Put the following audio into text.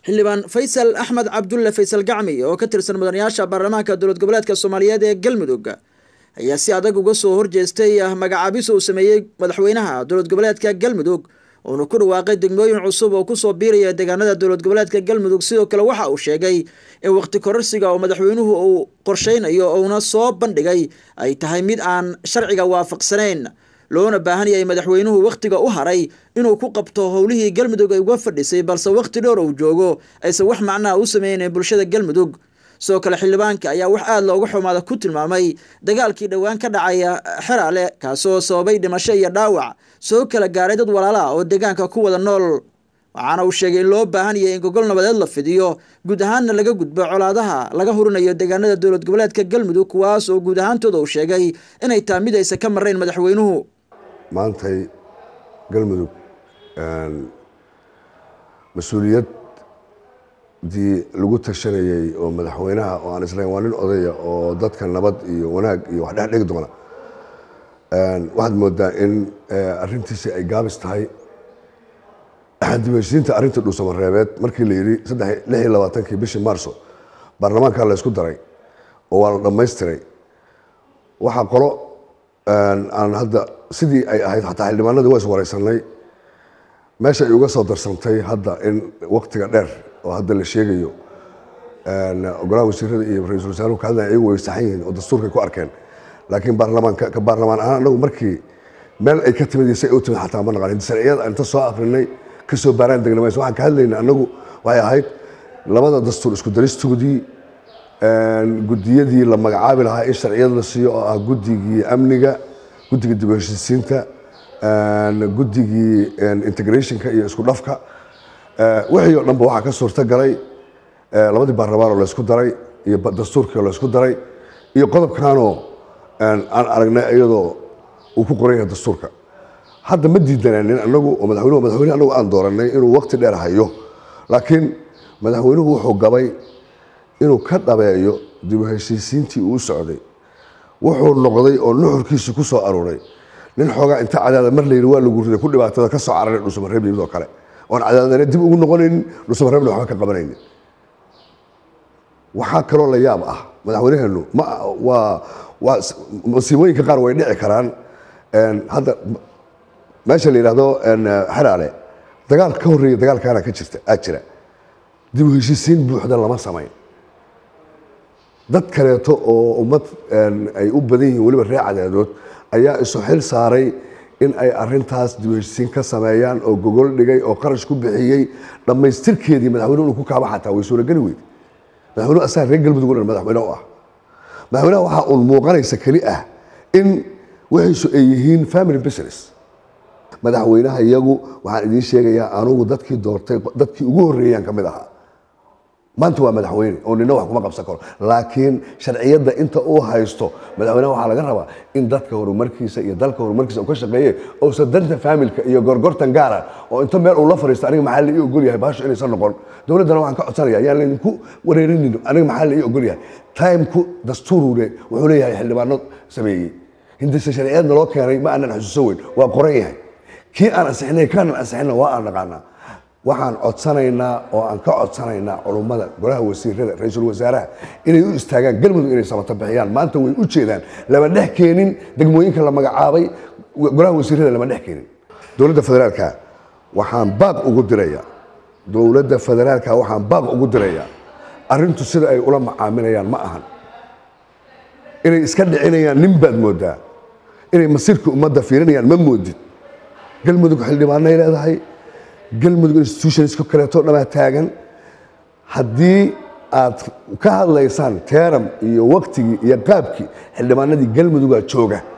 xildhibaan faysal axmed cabdulle faysal gacmi oo ka tirsan mudanayaasha baarlamaanka dowlad goboleedka soomaaliyeed ee galmudug ayaa si adag uga soo horjeestay magacaabis uu sameeyey madaxweynaha dowlad goboleedka galmudug uuna ku dhawaaqay degmooyin cusub oo kusoo biiraya deegaanada dowlad goboleedka galmudug sidoo kale waxa uu sheegay in waqti kororsiga oo madaxweynuhu uu qorsheynayo uuna soo bandhigay ay tahay mid aan sharciga waafaqsanayn loona baahan yahay madaxweynuhu wakhtiga u haray inuu ku qabto howlihii galmudug ay uga fadhisay balse wakhti dhowr uu joogo aysan wax macnaha u sameynayn bulshada galmudug sidoo kale xildhibaanka ayaa wax aada looga xumaada ku tilmaamay dagaalkii dhowaan ka dhacaya xeraale kaasoo sababay dhimasho iyo dhaawac soo kala gaaray dad walaalaha oo deegaanka ku wada nool waxaana uu sheegay in loo baahan yahay in gogol nabadeed la fidiyo guud ahaanna laga gudbo colaadaha laga hurinayo deegaanada dowlad goboleedka galmudug kuwaas oo guud ahaantooda uu sheegay inay tahay mid aysan ka marnayn madaxweynuhu maantay galmudug mas-uuliyaddii lagu tashanayey oo madaxweynaha oo aan islayn waa nin odaya oo dadka nabad iyo wanaag iyo wax dhex dhigi doona waxaad moodaa in arintiisi ay gaabis tahay dibheshiinta arrinta dhuusamareebeed markii la yidhi saddex lix iyo labaatankii bishii maarso baarlamaanka la ysku daray oo waa la dhammaystiray waxaa qolo aan hadda sidii ay ahayd xataa xildhibaanadii waa is wareysanay meesha ay uga soo darsantay hadda in waktiga dheer oo hadda la sheegayo golaha wasiirada iyo ra-iisul wasaaruhu ka hadlaya iyagu way saxan yihiin oo dastuurkay ku arkeen laakiin baarlamaanka ka baarlamaan ahaan anagu markii meel ay ka timid iyo say u timid xataa ma naqanin sharciyada inta soo akrinay kasoo baaraan degna mayso waxaan ka hadlayna anagu waxay ahayd labada dastuur isku daristoodii gudiyadii la magacaabi lahaa in sharciyad la siiyo oo ah guddigii amniga guddigii dib u heshiisiinta guddigii integrationka iyo isku dhafka wixii oo dhanba waxaa ka suurto galay labadii baarlamaan oo laysku daray iyo dastuurkii oo laysku daray iyo qodobkanoo aan aragnay iyadoo uu ku qoran yahay dastuurka hadda ma diidanaanin anagu oo madaxweynuhu madaxweyne anagu aan dooranay inuu waqti dheer hayo laakiin madaxweynuhu wuxuu gabay inuu ka dhabeeyo dib u heshiisiintii uu socday wuxuu noqday oo nuxurkiisi ku soo aruuray nin xoogaa inta cadaada mar layidhi waa lagu riday ku dhibaatada ka soo cararay dhuusamareeb yimid oo kale oon cadaadana dib ugu noqonaynin dhuusamareebna waxba ka qabanaynin waxaa kaloo la yaab ah madaxweynaheenu ma waa waa masiibooyinka qaar way dhici karaan hadda meesha la yidhaahdo xeraale dagaal ka horreeya dagaalkaana ka jirta aa jira dib u heshiisiin buuxda lama samayn dad kaleeto oo ummad ay u badan yihiin weliba reer cadaadood ayaa isu xil saaray in ay arintaas dib u heshiisiin ka sameeyaan oo gogol dhigay oo qarash ku bixiyey dhammaystirkeedii madaxweynuhu inuu ku kaaba xataa way suurageli weyd madaxweynuhu asaga reer galmudug o dhan madaxweyne u ah madaxweynaha waxaa uun muuqanaysa keli ah in wixiisu ay yihiin family business madaxweynaha iyagu waxaan idiin sheegayaa anugu dadkii doortay dadkii ugu horreeyaan ka mid ahaa maanta waa madaxweyne oo nina wax kuma qabsan karo laakiin sharciyadda inta uu haysto madaxweynaha waxaa laga rabaa in dadka horumarkiisa iyo dalka horumarkiisa uu ka shaqeeye ousan danta faamilka iyo gorgortan gaara oo inta meel uu la fadhiisto aniga maxaa la ii ogol yahay baasho inaysan noqon dowladdana waxaan ka codsanaya yaan laydinku wareerinin aniga maxaa la ii ogol yahay timeku dastuurule wuxuu leeyahay xildhibaano sameeyey hindise sharciyadna loo keenay ma aanan xusuuso weyn waa qoran yahay kii aan ansixinay kaanan ansixina waa aan naqaanaa waxaan codsanaynaa oo aan ka codsanaynaa culummada golaha wasiirada ra-iisul wasaaraha inay u istaagaan galmudug inay samato bixiyaan maanta way u jeedaan lama dhex keenin degmooyinka la magacaabay golaha wasiirada lama dhex keenin dowladda federaalka waxaan baaq ugu dirayaa dowladda federaalka waxaan baaq ugu dirayaa arrintu sida ay ula macaamilayaan ma ahan inay iska dhicinayaan nin baad moodaa inay masiirka ummadda fiirinayaan ma moodid galmudug xildhibaanay leedahay galmudug institutionska kaleeto dhamaa taagan haddii aad ka hadlaysaan teeram iyo waktigii iyo qaabkii xildhibaanadii galmudugaa jooga